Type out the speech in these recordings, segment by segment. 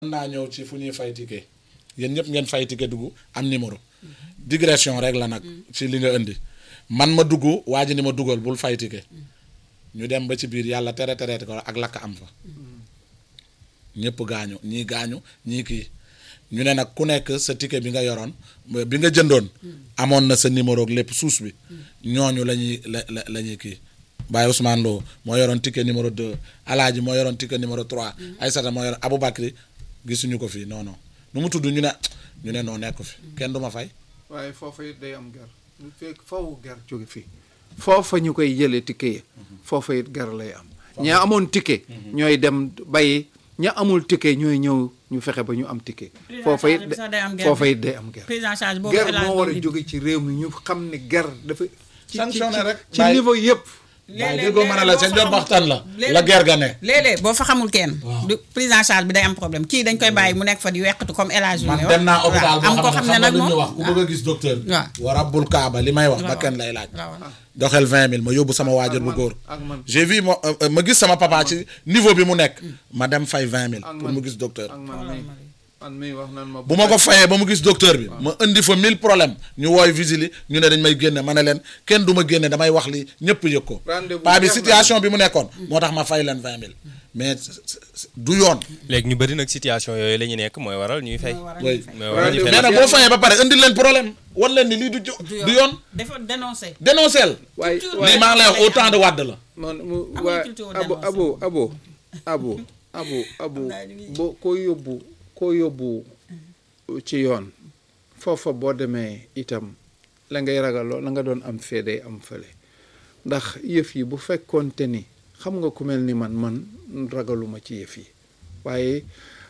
mën naa ñëw ci fu ñuy fay ticket yéen ñëpp ngeen fay ticket dugg am numéro digression rek la nag ci li nga indi man ma dugg waa ji ni ma dugal bul fay ticket ñu dem ba ci biir yàlla tere tereeti ko ak lakk am fa ñëpp gaañu ñii gaañu ñii kii ñu ne nag ku nekk sa ticket bi nga yoroon bi nga jëndoon amoon na sa numéro ak lépp suus bi ñooñu la ñuy la la la ñuy kii Baye Ousmane Lo moo yoroon ticket numéro 2 Alaaji moo yoroon ticket numéro 3 Aysata moo yoroon Aboubacry gisuñu ko fii non non nu mu tudd ñu ne ñu ne noo nekk fi kenn du ma fay. waaye foofa it day am ger lu fekk foofu ger jóge fii foofa ñu koy jëlee ticket yi foofa it ger lay am ña amoon ticket ñooy dem bàyyi ña amul ticket ñooy ñëw ñu fexe ba ñu am ticket foofa it foofa it day am ger prise en charge boobu ger moo war a jóge ci réew mi ñu xam ne ger dafa ci Sanctionné rek. ci niveau yëpp waaye déggoo mën a la seen jox waxtaan la la ger ga ne. léeg-léeg boo fa xamul kenn Waaw. du prise en charge bi day am problème kii dañ koy bàyyi mu nekk fa di weqatu comme El Hadj man Junior. dem naa hôpital waaw, am boo ko xam xam ne ne xam nga nag lu ñu moom wax ku bëgg a gis docteur bi. waaw. wa rabbul kaaba li may wax ba kenn lay laaj. waaw. doxel vingt mille ma yóbbu sama waajur bu man- góor. ak man. j'ai vu ma euh, ma gis sama papa ci niveau bi mu nekk. ma dem fay vingt mille ak pour man. mu gis docteur. ak man mii man mii wax nan ma bu ma ko fayee ba mu gis docteur bi ma indi fa mille problème ñu wooy visili ñu ne dañ may génne ma ne leen kenn du ma génne damay wax li ñëpp yëg ko Rendez-vous paa bi jeex na. situation bi mu nekkoon moo tax ma fay leen vingt mille mais du yoon léegi ñu bëri nag situation yooyu la ñu nekk mooy waral ñuy fay. oui mooy waral ñuy Rendez-vous. fay mais nag boo fayee ba pare indi leen problème wan leen ni lii du jo du yoon dafa dénoncé. dénonceel waaye lii maa ngi lay wax au temps de Wade la man mu Amuñu waa culture abo dénoncé. abo abo abo abo abo Xam naa ñu ngi- boo koo yóbbu koo yóbbu ci yoon foofa boo demee itam la ngay ragaloo la nga doon am fee day am fële ndax yëf yi bu fekkoonte ni xam nga ku mel ni man man ragaluma ci yëf yi waaye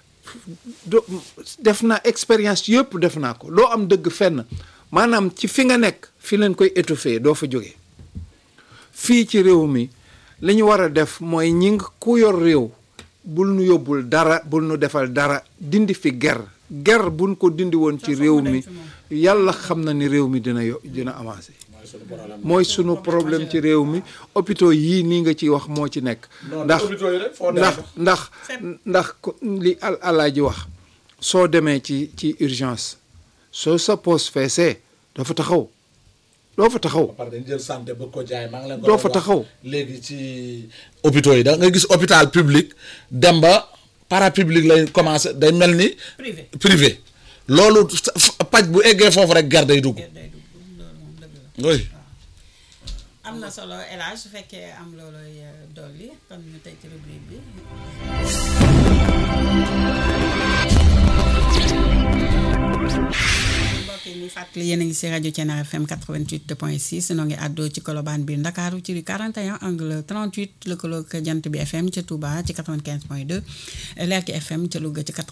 do def naa expérience yëpp def naa ko doo am dëgg fenn maanaam ci fi nga nekk fi leen koy étouffé doo fa jóge fii ci réew mi li ñu war a def mooy ñi nga ku yor réew bul nu yóbbul dara bul nu defal dara dindi fi ger ger buñ ko dindi woon ci réew mi yàlla xam na ni réew mi dina yo dina avancé mooy sunu problème ci réew mi hôpitaux yii nii nga ci wax moo ci nekk ndax ndax ndax ndax ko- li al alaaji wax soo demee ci ci urgence soo sa poste feesee doo fa taxaw doo fa taxaw par dañ jël santé bëgg ko jaay maa ngi leen ko Doo doon fa wax taxaw. léegi ci hôpitaux yi da nga gis hôpital public dem ba parapublic lay commencé day mel ni privé. privé loolu sa- f- paj bu eggee foofu rek gar day dugg day dugg loolu moom dëgg la. oui am na solo El Hadj su fekkee am looloy euh, dolli kon ñu tey ci rubrique bi. mbokk yi ñu fàttali yéen a ngi si rajo Thiénaba FM 88.6 noo ngi àddoo ci Colobane biir Ndakaaru ci 41 angle 38 lëkkaloog jant bi FM ca Touba ci 95.2 Lerki FM ca Louga ci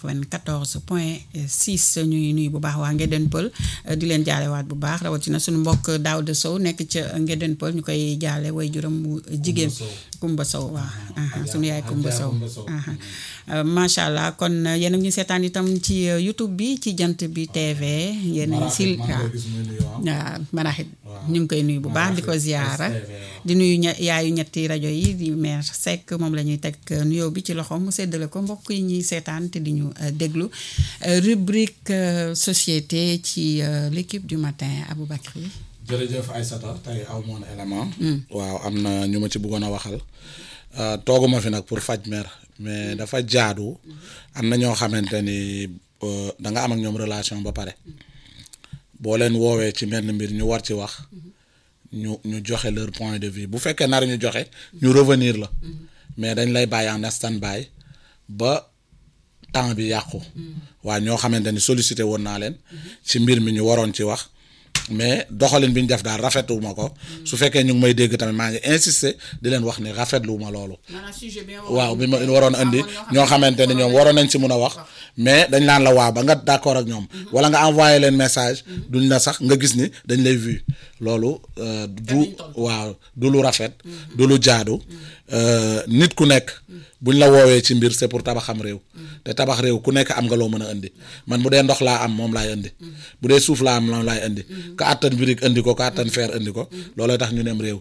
94.6 ñuy nuyu bu baax waa Ngéden Pël di leen jaalewaat bu baax rawatina suñu mbokk Daouda Sow nekk ca Ngéden Pël ñu koy jaale way juram bu jigéen Kumba Sow waaw aha suñu yaay Kumba Sow aha Euh, macha allah kon euh, yéen a ngi ñu seetaan itam ci euh, YouTube bi ci jant bi TV yéen a ngi si waaw waaw maraxit ñu ngi koy nuyu bu baax di ko ziyaara di nuyu ña yaayu ñetti rajo yi di maire Seck moom la ñuy teg euh, nuyoo bi ci loxoom mu séddale ko mbokk yi ñuy seetaan te di ñu euh, déglu Euh, rubrique euh, société ci euh, l'équipe du matin Aboubacry jërëjëf Aïssata tey aw moon élément waaw am na ñu ma ci bëggoon a waxal Euh, tooguma fi nag pour faj mer mais dafa jaadu am na ñoo xamante ni euh, da nga am ak ñoom relation ba pare boo leen woowee ci menn mbir ñu war ci wax ñu ñu joxe leur point de vue bu fekkee nar ñu joxe ñu revenir la mais dañ lay bàyyi en stand-by ba temps bi yàqu waa ñoo xamante ni sollicité woon naa leen ci mbir mi ñu waroon ci wax mais doxalin bi ñu def daal rafetluwuma ko su fekkee ñu ngi may dégg tamit maa ngi insister di leen wax ni rafetluwuma loolu maanaam sujet bi waaw bi ma waroon andi ñoo xamante ni ñoom waroon nañ ci mun a wax mais dañ naan la waaw ba nga d'accord ak ñoom wala nga envoyé leen message duñ la sax nga gis ni dañ lay vu loolu euh, du waaw du lu rafet du lu jaadu euh, nit ku nekk buñ la woowee ci mbir c'est pour tabaxam réew te tabax réew ku nekk am nga loo mën a indi man bu dee ndox laa am moom laay indi bu dee suuf laa am moom laay indi ka àttan birig indi ko ka àttan fer indi ko looloo tax ñu nem réew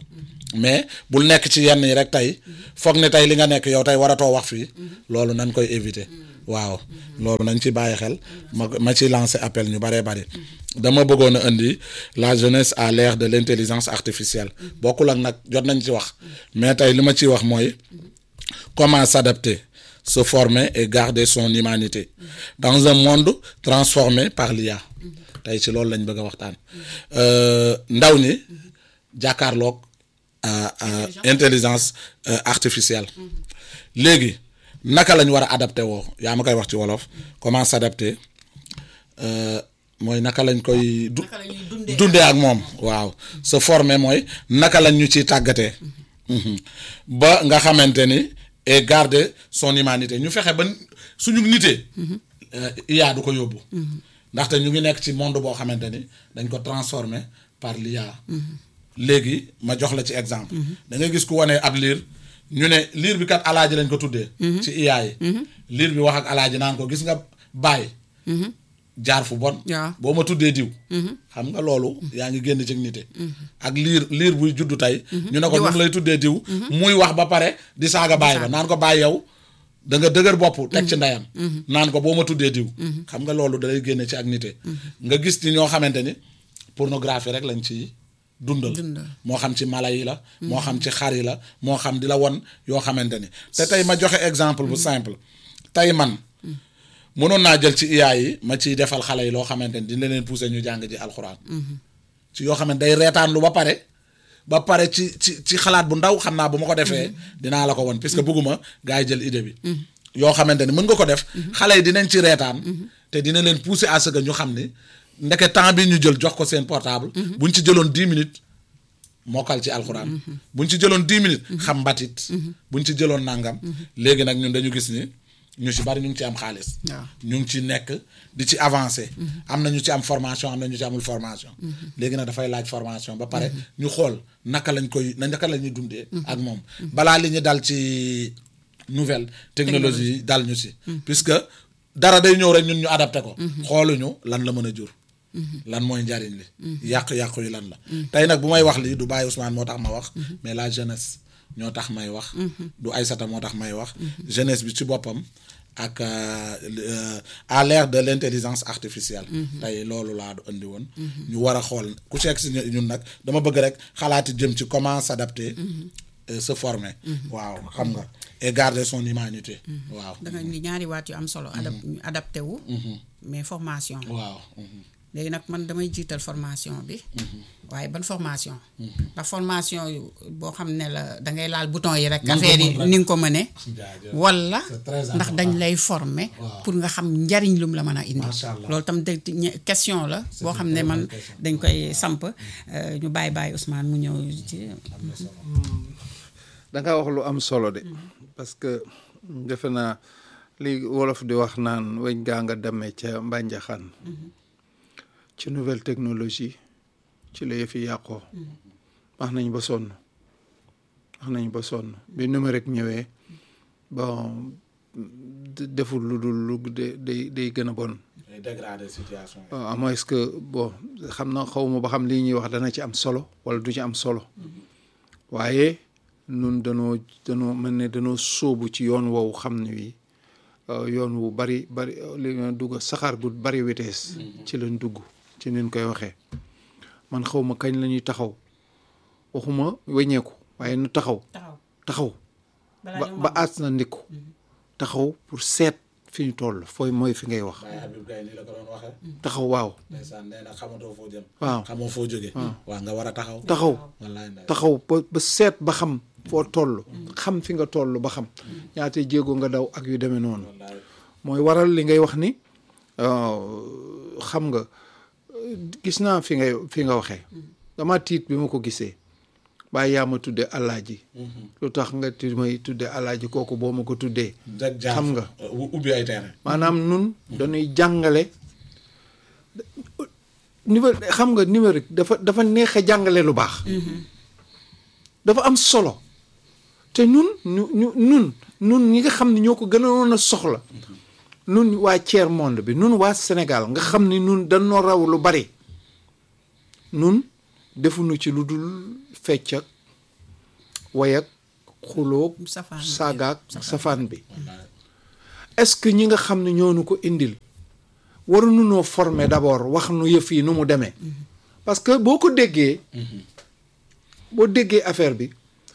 mais bul nekk ci yenn yi rek tey foog ne tey li nga nekk yow tey waratoo wax fii loolu nañ koy éviter waaw loolu nañ ci bàyyi xel ma ma ci lancer appel ñu baree bari dama bëggoon a indi la jeunesse à l'ère de l'intelligence artificielle bokkul ak nag jot nañ ci wax mais tey li ma ciy wax mooy comment s'adapter se former et garder son humanité dans un monde transformé par l'IA tey ci loolu lañ bëgg a waxtaan ndaw ñi jàkkaarloog intelligence artificielle léegi naka lañ war a adapté woo yaa ma koy wax ci wolof comment s'adapter mooy naka lañ koy du dundee ak moom waaw se former mooy naka lañ ñu ciy tàggatee ba nga xamante ni et garder son humanité ñu fexe ba suñu nitee IA du ko yóbbu ndaxte ñu ngi nekk ci monde boo xamante ni dañ ko transformer par l'IA léegi ma jox la ci exemple da ngay gis ku wane ab liir ñu ne liir bi kat alaaji lañ ko tuddee ci IA yi liir bi wax ak alaaji naan ko gis nga bàyyi jaar fu bon boo ma tuddee diw xam nga loolu yaa ngi génn ci nite ak liir liir buy juddu tey ñu ne ko ñu ngi lay tuddee diw muy wax ba pare di saaga bàyyi ba naan ko bàyyi yow da nga dëgër bopp teg ci ndeyam naan ko boo ma tuddee diw xam nga loolu dalay génne ci ak nite nga gis ni ñoo xamante ni pornographie rek lañ ci dundal moo xam ci mala yi la moo xam ci xar yi la moo xam di la won yoo xamante ni te tey ma joxe exemple bu simple tey man mënoon naa jël ci IA yi ma ciy defal xale yi loo xamante ni dina leen pousser ñu jàng ji alxuraan ci yoo xamante day reetaan lu ba pare ba pare ci ci ci xalaat bu ndaw xam naa bu ma ko defee dinaa la ko won puisque bëgguma gars yi jël idée bi yoo xamante ni mën nga ko def xale yi dinañ ci reetaan te dina leen pousser à ce que ñu xam ni ndeke temps bi ñu jël jox ko seen portable buñ ci jëloon dix minutes mokkal ci alxuraan buñ ci jëloon dix minutes xam mbatit buñ ci jëloon nangam léegi nag ñun dañu gis ni ñu ci bari ñu ngi ci am xaalis ñu ngi ci nekk di ci avancer am na ñu ci am formation am na ñu ci amul formation léegi nag dafay laaj formation ba pare ñu xool naka lañ koy naka la ñuy dundee ak moom balaa li ñu dal ci nouvelle technologie yi dal ñu si puisque dara day ñëw rek ñun ñu adapté ko xooluñu lan la mën a jur lan mooy njariñ li yàqu-yàqu yi lan la tey nag bu may wax lii du bàyyi Ousmane moo tax ma wax mais la jeunesse ñoo tax may wax du Aïssata moo tax may wax jeunesse bi ci boppam ak à l'ère de l'intelligence artificielle tey loolu laa du indi woon ñu war a xool ku ci si ñun nag dama bëgg rek xalaati jëm ci comment s'adapter se former waaw xam nga et garder son humanité waaw da nga ni ñaari waat yu am solo adap adapté wu mais formation waaw léegi nag man damay jiital formation bi waaye ban formation ndax formation yu boo xam ne la dangay laal bouton yi rek affaire yi ni nga ko mëne walla ndax dañ lay former pour nga xam njariñ lum la mën a indi loolu tam de question la boo xam ne man dañ koy samp ñu bàyyi bàyyi Ousmane mu ñëw ci da nga wax lu am solo de parce que defe naa li wolof di wax naan weñ gaa nga demee ca mbànjaxaan ci nouvelle technologie ci la yëfi yàqoo wax nañ ba sonn wax nañ ba sonn bi numérique ñëwee bon deful lu dul lu day day gën a bon dégrader situation à moins que bon xam na xaw ma ba xam lii ñuy wax dana ci am solo wala du ci am solo waaye nun danoo danoo mel ne danoo sóobu ci yoon woowu xam ne wi yoon wu bari bari li nga dugg saxaar gu bari vitesse ci lañ dugg ci nin koy waxee man xaw ma kañ la ñuy taxaw waxuma weññeeku waaye nu taxaw taxaw ba ba aas na ndikku taxaw pour seet fi ñu toll fooy mooy fi ngay wax taxaw waaw xamatoo foo jëm waaw xamoo foo jóge waaw nga war a taxaw taxaw wallaay taxaw ba ba seet ba xam foo toll xam fi nga toll ba xam ñaata jéego nga daw ak yu demee noonu mooy waral li ngay wax ni xam nga gis naa fi ngay fi nga waxee dama tiit bi ma ko gisee bàyyi yaa ma tudde alaaji lu tax nga ti may tudde alaaji kooku boo ma ko tuddee xam nga ubbi ay terrain maanaam nun dañuy jàngale niveau xam nga numérique dafa dafa neex a jàngale lu baax dafa am solo te ñun ñu ñu nun nun ñi nga xam ne ñoo ko gënoon a soxla nun waa tiers monde bi nun waa Sénégal nga xam ni nun dañoo raw lu bari nun defuñu ci lu dul fecc ak wayak xuloog Safaan bi. saagaak safaan bi est-ce que ñi nga xam ne ñoo nu ko indil waruñu noo former d'abord wax nu yëf yi nu mu demee parce que boo ko déggee boo déggee affaire bi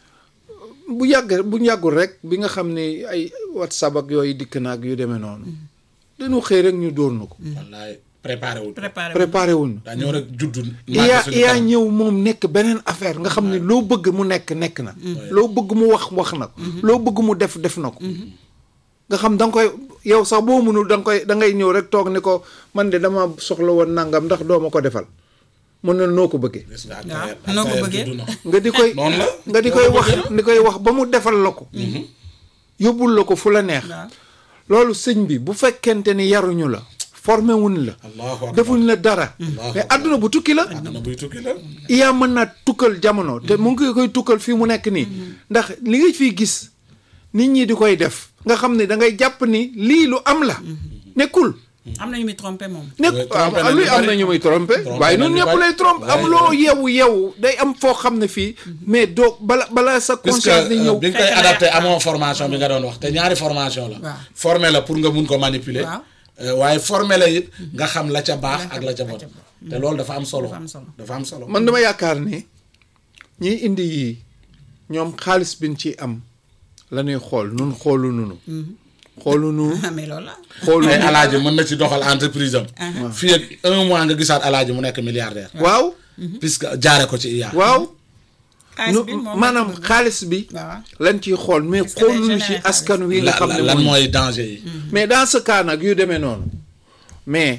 bu yàgg bu yàggul rek bi nga xam ne ay whatsapp ak yooyu dikk na ak yu demee noonu dañu xëy rek ñu dóor na ko wallaay préparé wul préparé préparé wuñu dañoo rek juddu iyaa iyaa ñëw moom nekk beneen affaire nga xam ne loo bëgg mu nekk nekk na loo bëgg mu wax wax na ko loo bëgg mu def def na ko nga xam da nga koy yow sax boo mënul da nga koy da ngay ñëw rek toog ni ko man de dama soxla woon nangam ndax doo ma ko defal mën na noo ko bëggee waaw noo ko bëggee. nga di koy Noonu la. nga di koy wax di koy wax ba mu defal la ko yóbbul la ko fu la neex waaw loolu sëñ bi bu fekkente ni yaruñu la formé wuñ la allahu akbar defuñ la dara Allahu mais adduna bu tukki la àdduna buy tukki la iyaa mën naa tukkal jamono te mu ngi koy tukkal fii mu nekk nii ndax li nga fiy gis nit ñi di koy def nga xam ne da ngay jàpp ni lii lu am la nekkul am na ñu muy trompé moom. nekk Oui, trompé waaw nañu luy am bari. na ñu muy trompé Trompé waaye nañu ñun ñëpp bari. lay trompé Ouais, am loo ouais. yeewu yeewu day am foo xam ne fii mais doo bala bala sa puisque conscience di ñëw bi nga koy Fekk na adapté yàq- amoo formation bi nga doon wax te ñaari formation la Waaw. formé la pour nga mun ko manipuler Waaw. euh, waaye formé la it nga xam la ca baax La ca- ak la ca la bon ca bon. te loolu dafa am solo Dafa am solo. dafa am solo man dama yaakaar ni ñiy indi yii ñoom xaalis biñ ci am la ñuy xool nun xoolu nunu xoolu nu mais loolu la. xoolu ay alaaji mën na ci doxal entreprise am fii ak un mois nga gisaat alaaji mu nekk milliardaire waaw puisque jaare ko ci IA waaw xaalis nu bi moom maanaam la- xaalis bi waaw. lañ ciy xool mais Est-ce que day xooluñu ci générer askan wi nga La- xam la- ne lan mooy mooy danger yi mais dans ce cas nag yu demee noonu mais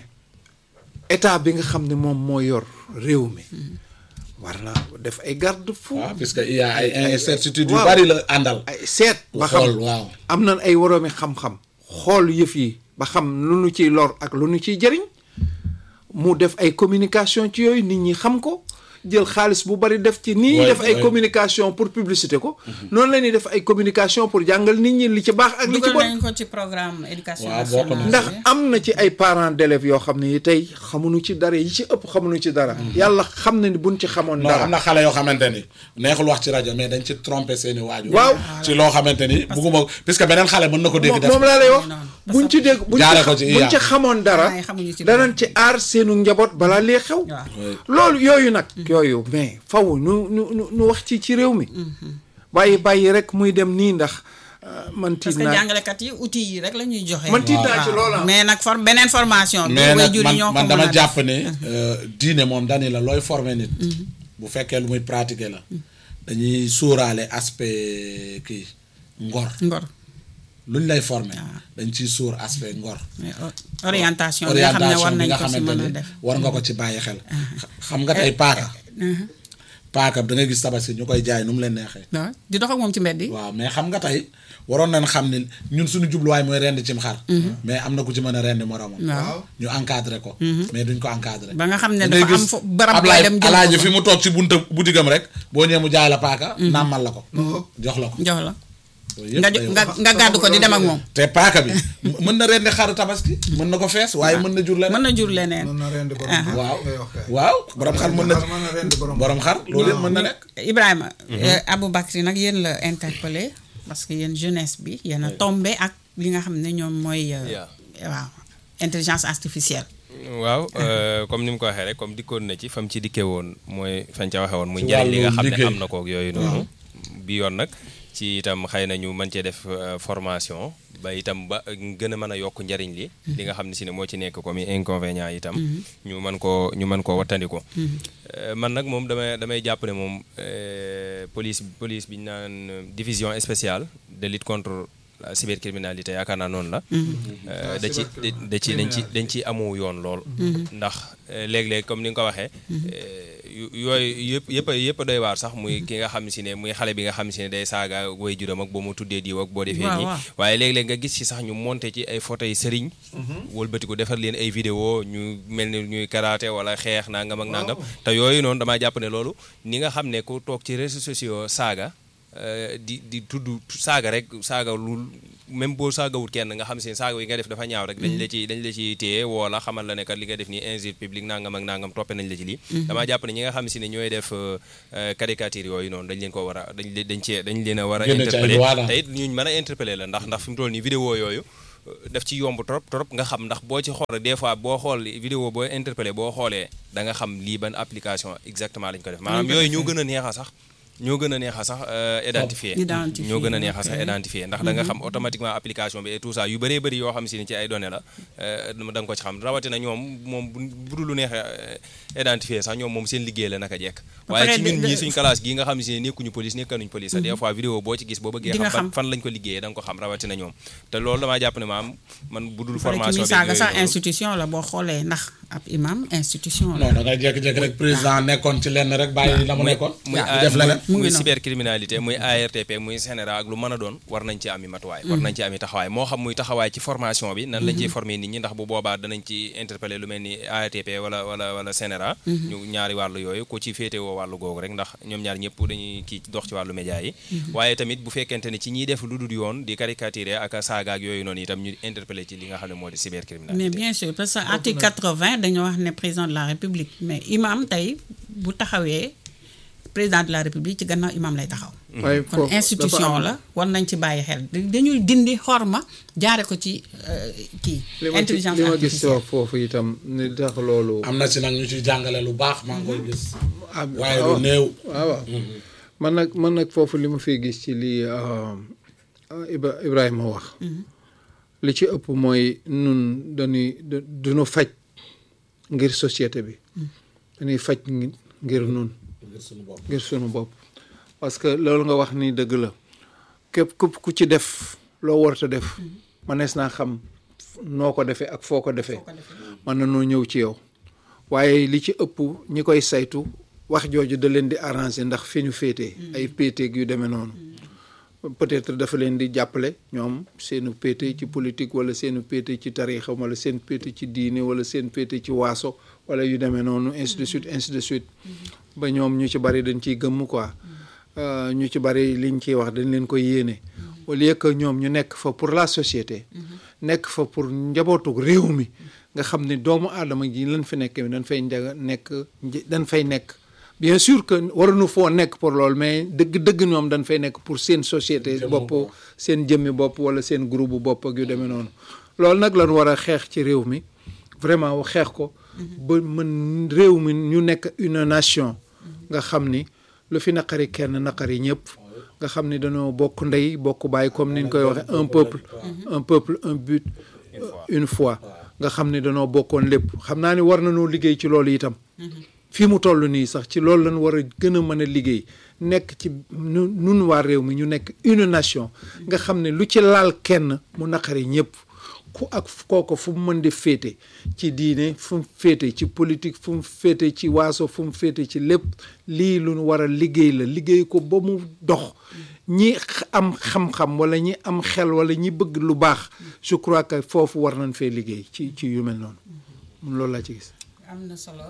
état bi nga xam ne moom moo yor réew mi war na def ay garde fou waaw puisque IA ay incertitudes yu waaw. bari la àndal ay seet ba xam xool waaw am nañ ay woroomi xam-xam xool yëf yi ba xam lu nu ciy lor ak lu nu ciy jëriñ mu def ay communication ci yooyu nit ñi xam ko jël xaalis bu bari def ci nii Ouais, def ay ouais. communication pour publicité ko noonu la ñuy def ay communication pour jàngal nit ñi li ci baax ak li ci dugal bon nañ ko ci programme éducation Waaw, bokk na. nationale. ndax am na ci ay parents d'élèves yoo xam ne yi tey xamuñu ci dara yi ci ëpp xamuñu ci dara yàlla xam na ni buñ ci xamoon non dara am na xale yoo xamante ni neexul wax ci rajo mais dañ ci trompé seeni waajur Waaw. ci loo xamante ni bugguma puisque beneen xale mën na ko dégg moom def moom laa lay wax noonu. buñ ci dégg buñ Jaare ci ko ci buñ IA. ci xamoon dara Waaye xamuñu ci danañ ci aar seenu njaboot balaa lee xew waaw. loolu yooyu nag yooyu mais faw nu nu nu nu wax ci ci réew mi bàyyi bàyyi rek muy dem nii ndax euh, man parce tiit que naa jàngalekat yi outils yi rek la ñuy joxe. Man tiit naa ci Waaw. loola. mais nag for beneen formation. bi mais nag waajur yi ñoo man ko man mën a dama def. jàpp ne euh, diine moom dani la looy former nit bu fekkee lu muy pratiquer la dañuy sóoraale aspect kii ngor ngor luñ lay former dañ ciy sóor aspect ngor mais o- orientation bi nga xam ne war orientation bi nañ nga ko si xamante mën a ni def. war nga ko ci bàyyi xel xam nga tey paaka paaka da ngay gis tabaski ñu koy jaay nu mu leen neexee waaw di dox ak moom ci mbedd yi. waaw mais xam nga tey waroon nañ xam ni ñun suñu jubluwaay mooy rend cim xar mais am na ku ci mën a rend moromam waaw. ñu encadré ko mais duñ ko encadré ba nga xam ne da ngay dafa am gis fo barab booy Ablaye dem jël alaaji ko fi fa. mu toog ci bunta butigam rek boo ñëwee mu jaay la paaka nàmmal la ko jox la ko jox la loolu yëpp nga day nga wax. nga gàddu ko di dem ak moom. te paaka bi mën na rendi xaru tabaski mën na ko fees waaye mën na jur leneen mën na jur leneen. mën na rendi borom xar waaw ngay wax kay. waaw borom xar mën na mën na rendi borom borom xar loolu yëpp mën na nekk Ibrahima. Aboubacry nag yéen la interpellé parce que yéen jeunesse bi yéen a tombé ak li nga xam ne ñoom mooy. euh, Yeah. waaw intelligence artificielle. waaw euh, comme ni mu ko waxee rek comme dikkoon na ci fam ci dikkee woon mooy fañ ca waxee woon muy Ci njëriñ li nga wàllu xam ne liggéey. am na kook yooyu noonu bi yoon nag ci itam xëy na ñu mën cee def euh, formation ba itam ba gën a mën a yokk njëriñ li li nga xam ne si ne moo ci nekk comme inconvénient itam ñu mën koo ñu mën koo wattandiko Euh, man nag moom damay damay jàpp ne moom euh, police police bi ñu naan euh, division spéciale de lutte contre la cybercriminalité yaakaar naa noonu la Euh, da ci da- da ci dañ ci dañ ci amu yoon lool ndax euh, léeg-léeg comme ni nga ko waxee euh, yu- yooyu yëpp yëpp a yëpp a doy waar sax muy ki nga xam si ne muy xale bi nga xam si ne day saaga way juram ak boo mu tuddee diw ak boo defee Waaw, nii waaw. waaye léeg-léeg nga gis ci sax ñu monté ci ay photo yi sëriñ wëlbati ko defar leen ay vidéo ñu mel ni ñuy karaté wala xeex nangam ak nangam te yooyu noonu damaa jàpp ne loolu ni nga xam ne ku toog ci réseaux sociaux saaga euh, di di tudd saaga rek saaga lu même boo saagawut kenn nga xam seen saaga yi nga def dafa ñaaw rek dañ la ci dañ la ci téye woo la xamal la ne kat li nga def nii injure publique nangam ak nangam toppe nañ la ci lii damaa jàpp ne ñi nga xam si ne ñooy def euh, euh, caricature yooyu noonu dañ leen ko war a dañ leen dañ cee dañ leen a war a Génne ci ay interpeller loi la. te it ñuñ mën a interpeller la ndax ndax fi mu toll nii vidéo yooyu daf ci yomb trop trop nga xam ndax boo ci xool des fois boo xool vidéo boo interpellé boo xoolee da nga xam lii ban application exactement lañ ko def maanaam ko yooyu defee. ñoo gën a neex a sax ñoo gën a neex a sax euh, identifier Identifier, ñoo gën a neex a sax ok. identifier ndax da nga xam automatiquement application bi et tout ça yu bëree bëri yoo xam si ni ci ay données la euh, da nga ko ci xam rawatina ñoom moom bu bu dul lu neex a identifier sax ñoom moom seen liggéey la naka jekk Ba waaye pare ci de- ñun de- ñii suñ classe gii nga xam si ne nekkuñu police nekkanuñ police sax des fois vidéo boo ci gis boo bëggee Di nga xam xam. fan fan lañ ko liggéeyee da nga ko xam rawatina ñoom te loolu damaa jàpp ne maam man bu dul pare ki formation muy bi saaga yooyu sax noonu- institution la boo xoolee ndax ab imam institution la non da ngay jékki-jékki rek président nekkoon ci lenn rek bàyyi la mu nekkoon. muy di def leneen. mu ngi muy noonu. cybercriminalité muy ARTP muy CNRA ak lu mën a doon war nañ ci ami matuwaay war nañ ci ami taxawaay moo xam muy taxawaay ci formation bi nan lañ ciy former nit ñi ndax bu boobaa danañ ci interpeller lu mel ni ARTP wala wala wala CNRA ñu ñaari wàllu yooyu ku ci féetewoo wàllu googu rek ndax ñoom ñaar ñëpp dañuy kii dox ci wàllu média yi waaye tamit bu fekkente ne ci ñiy def lu dul yoon di caricaturer ak a saaga ak yooyu noonu itam ñu interpeller ci li nga xam ne moo di cybercriminalité mais bien sûr parce que article 80 dañoo wax ne président de la république mais imam tey bu taxawee président de la république ci gannaaw imam lay taxaw waaye kon foofu dafa institution am- la war nañ ci bàyyi xel dañuy dindi xorma jaare ko ci euh, kii li ma ci intelligence li ma gis artificielle foofu itam ni tax loolu am na ci nag ñu ciy jàngale lu baax maa ngi koy gis. ah, waaye waaw. lu néew. waaw waaw man nag man nag foofu li ma fiy gis ci lii ah, ah, Ibra Ibrahima wax li ci ëpp mooy nun dañuy da- duñu faj ngir société bi dañuy faj ngi- ngir nun ngir suñu bopp. ngir sunu bopp parce que loolu nga wax ni dëgg la képp képp ku ci def loo warta def manees naa xam noo ko defee ak foo ko defee mën na noo ñëw ci yow waaye li ci ëpp ñi koy saytu wax jooju da leen di arranger ndax fi ñu féetee ay péeteeg yu demee noonu peut-être dafa leen di jàppale ñoom seenu péete ci politique wala seenu péete ci tariixa wala seen péete ci diine wala seen péete ci waaso wala yu demee noonu ainsi de suite ainsi de suite ba ñoom ñu ci bari dañ ciy gëmm quoi Euh, ñu ci bari liñ ciy wax dañ leen koy yéene au lieu que ñoom ñu nekk fa pour la société nekk fa pour njabootu réew mi nga xam ne doomu aadama ji lan fi nekk dañ fay njaga nekk nj- dañ fay nekk bien sûr que waruñu foo nekk pour loolu mais dëgg dëgg ñoom dañ fay nekk pour seen société bopp seen jëmmi bopp wala seen groupe bu bopp ak yu demee noonu loolu nag lañ war a xeex ci réew mi vraiment xeex ko ba mën réew mi ñu nekk une nation nga xam ni lu fi naqari kenn naqari ñëpp nga xam ni dañoo bokk ndey bokk bàyyi comme ni ñu koy waxee un peuple un peuple un but une foi nga xam ni dañoo bokkoon lépp xam naa ni war nañoo liggéey ci loolu itam fii mu toll nii sax ci loolu lañ war a gën a mën a liggéey nekk ci nu nun waa réew mi ñu nekk une nation nga xam ne lu ci laal kenn mu naqari ñëpp ku ak kooko fu mu mën di féete ci diine fu mu féete ci politique fu mu féete ci waaso fu mu féete ci lépp lii lu nu war a liggéey la liggéey ko ba mu dox ñi x- am xam-xam wala ñi am xel wala ñi bëgg lu baax je crois que foofu war nañ fee liggéey ci ci yu mel noonu loolu laa ci gis am na solo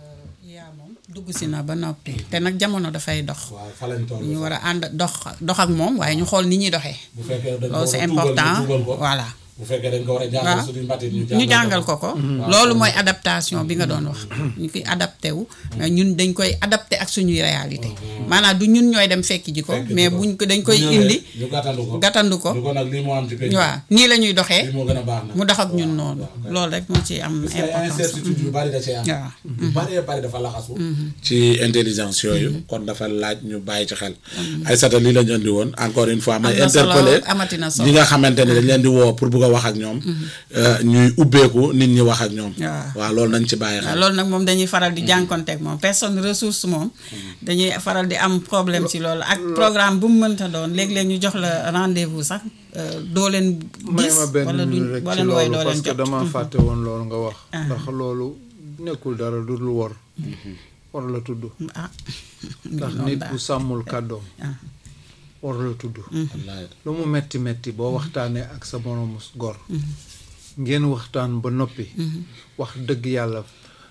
yaa moom dugg si na ba noppi te nag jamono dafay dox waaw fa lañ toll. ñu war a ànd dox dox ak moom waaye ñu xool ni ñuy doxee bu fekkee dañ ko loolu war c'est a tuubal, ñu important tuubal ko. voilà bu fekkee dañ ko war a jàngal waaw suñu mbatit ñu ñu jàngal ko ko loolu mooy adaptation bi nga doon wax ñu koy adapté wu mais ñun dañ koy adapté ak suñuy réalité maanaam du ñun ñooy dem fekk ji ko Fekk ji mais ko. buñ ko dañ koy Bu ñëwee, indi ñu gàttandu ko gàttandu ko ñu ko nag lii moo am ci penc waaw nii la ñuy doxee lii moo gën a baax nag mu dox ak ñun noonu loolu rek moo ci am parce que ay importance incertitude yu bari da cee am waaw yu bari bari dafa laxasu ci intelligence yooyu kon dafa laaj ñu bàyyi ci xel Aïssata lii lañu andi woon encore une fois may Am na solo, interpeller amati na solo. ñi nga xamante ne dañ leen di woo pour bugg a wax ak ñoom euh, ñuy ubbeeku nit ñi wax ak ñoom Waaw. waaw loolu nañ ci bàyyi waaw xel loolu nag moom dañuy faral di jànkonteeg moom personne ressource moom dañuy faral di am problème ci loolu ak programme bu mu mënta doon léeg-léeg ñu jox la rendez-vous sax euh, doo leen may gis ma benn wala duñ minute rek boo ci leen wooy loolu doo parce leen que jot dama fàtte woon loolu nga wax ndax loolu nekkul dara du dul wor war la tudd ah ndax noonu nit daal. bu sàmmul kàddoom ah. war la tudd wallaay lu mu metti metti boo waxtaanee ak sa moroomu gor ngeen waxtaan ba noppi wax dëgg yàlla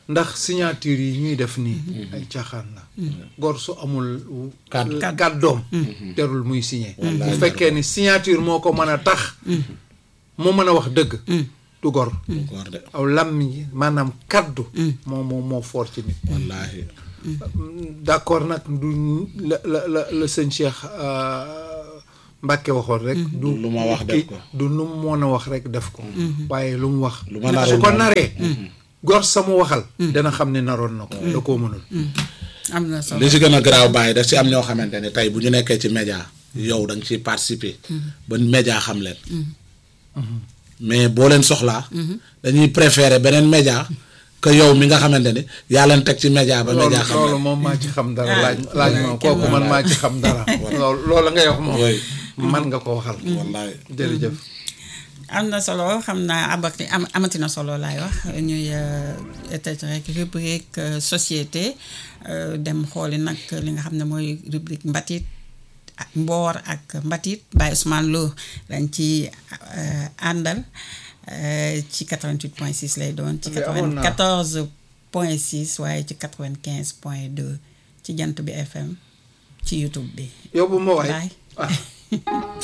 ndax signature yi ñuy def nii ay caaxaan la gor su amul Kàddu. kàddoom terul muy signé bu fekkee ni signature moo ko mën a tax moo mën a wax dëgg du gor góor de aw làmmiñ yi maanaam kaddu moo moo moo foor ci nit wallaahi d'accord nag du la la la la sëñ Cheikh Mbacke waxoon rek du lu ma wax def kii ko. du lu mu mën a wax rek def ko waaye lu mu wax Lu ma naree su ko moom. naree gor sama waxal dana xam ne naroon na ko da koo mënul am na solo li si gën a garaaw bàyyi daf si am ñoo xamante ne tey bu ñu nekkee ci média yow da nga ciy participer ba média xam leen mais boo leen soxlaa dañuy préférer beneen média que yow mi nga xamante ne yaa leen teg ci média ba loolu média xam loolu leen moom maa ci xam dara laaj laaj ma kenn kooku man maa ci xam dara loolu loolu ngay wax moom Oui. man nga ko waxal wallaay jërëjëf am na solo xam naa abati am amati na solo laay wax ñuy tëj rek rubrique euh, société euh, dem xooli nag li nga xam ne mooy rubrique mbatit ak mboor ak mbatit Baye Ousmane Lo lañ ci euh, àndal euh, ci 88 point 6 lay doon ci Ok, amoon naa. 94 point 6 waaye ci 95 point 2 ci jant bi FM ci YouTube bi yóbbu ma waay Baye. ah